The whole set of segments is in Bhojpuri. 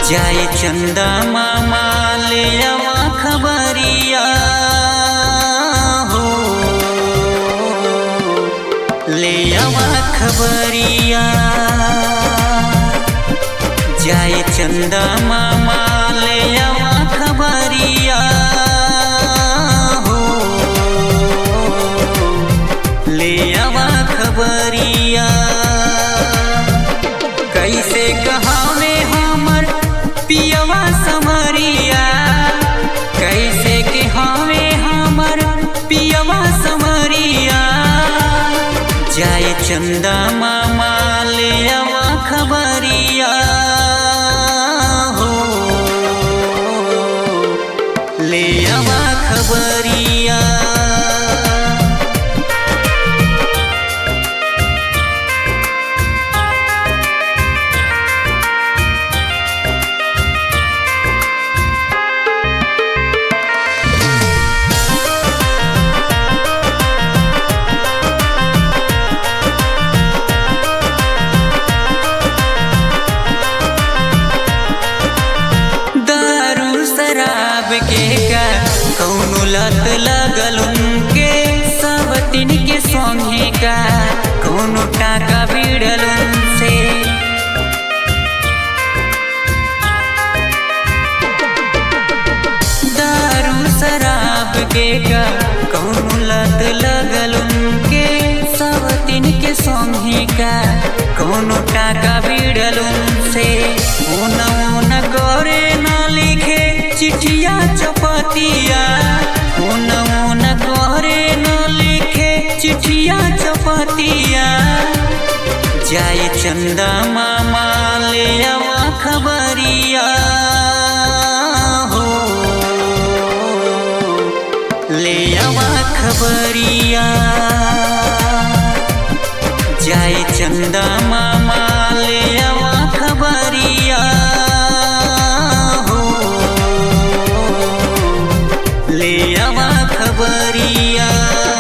जाए चंदा मामा ले आवा खबरिया हो ले आवा खबरिया जाए चंदा मामा ले आवा खबरिया हो ले आवा खबरिया कैसे कहावे हमर पियवा समरिया कैसे कहावे हमर पियवा समरिया जाए चंदा मामा ले आवा खबरिया हो ले आवा खबरिया दारू शराब के का कौनो लत लगल उनके सब दिन के संगे का कौनो टाका बिड़ल उनसे दारू शराब के का कौनो लत लगल उनके सब दिन के संगे का कौनो टाका बिड़ल उनसे ओना ओना करे न लिखे चिठिया चपतिया ओना ओना करे न लिखे चिठिया चपतिया जाए चंदा मामा ले आवा खबरिया हो ले आवा खबरिया जाए चंदा मामा ले आवा खबरिया हो ले आवा खबरिया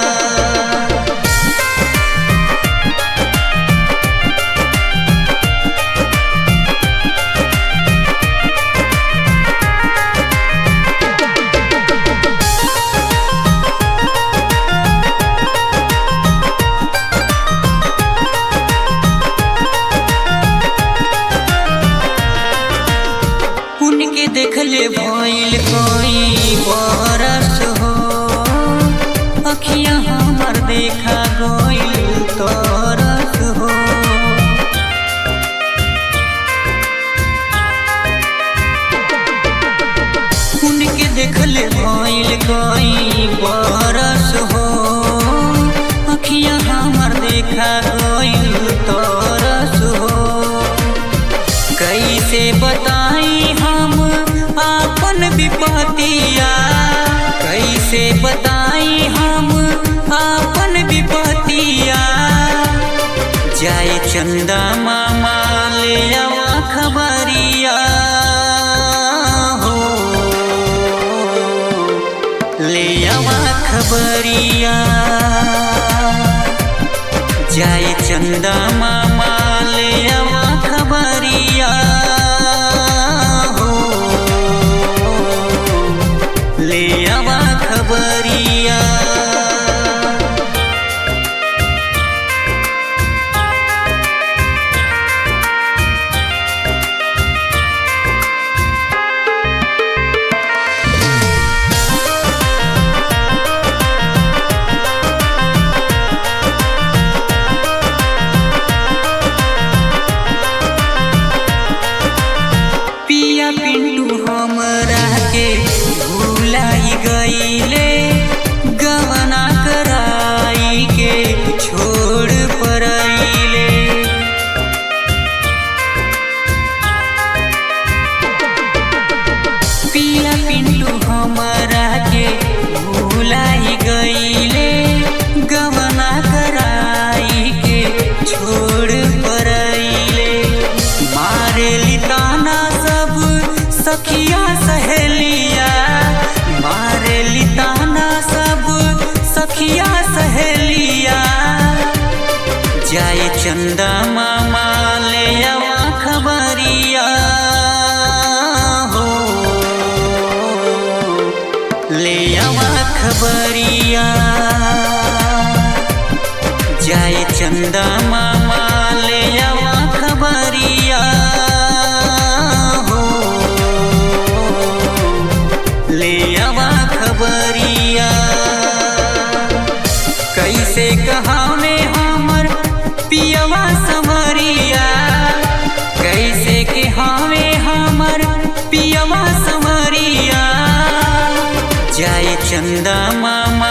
उनके देखले भइल कोई बरस हो अखिया हमर देखा गइल तरस हो उनके देखले भइल कोई बरस हो अखिया हमर देखा गइल तरस हो कैसे बताई हम आपन विपतिया कैसे बताई हम आपन विपतिया जाए चंदा मामा ले आवा खबरिया हो ले आवा खबरिया जाए चंदा मामा ले आवा खबरिया हो ले आवा खबरिया चंदा मामा ले आवा खबरिया हो ले आवा खबरिया कैसे कहावे हमर पियवा समरिया कैसे के हवे हमर पियवा समरिया जाय चंदा मामा